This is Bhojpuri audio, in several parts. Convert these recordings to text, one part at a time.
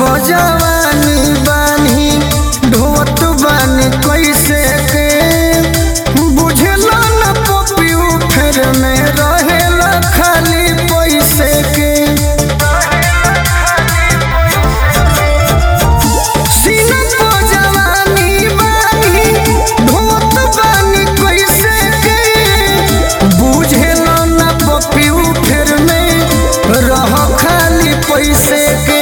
पजवानी बानी ढोत बानी कैसे के बुझला न पपियू फेर में रहेला खाली पैसे के सीना पजवानी बानी ढोत बानी कैसे के बुझला न पपियू फेर में रह खाली पैसे के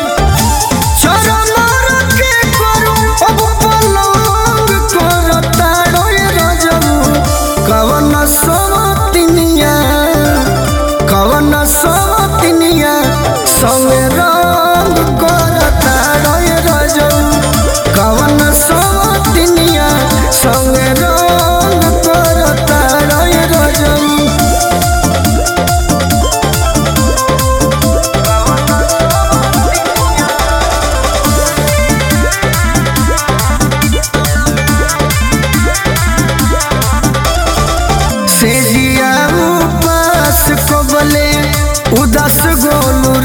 चरमर के करू अब पलंग करता रोय रजऊ कवन सवतिनिया कवन सवतिनिया संगे रंग करता रोय रजऊ कवन सवतिनिया संगे रंग करता रोय रजऊ से जिया उपास कबले उदास गोलू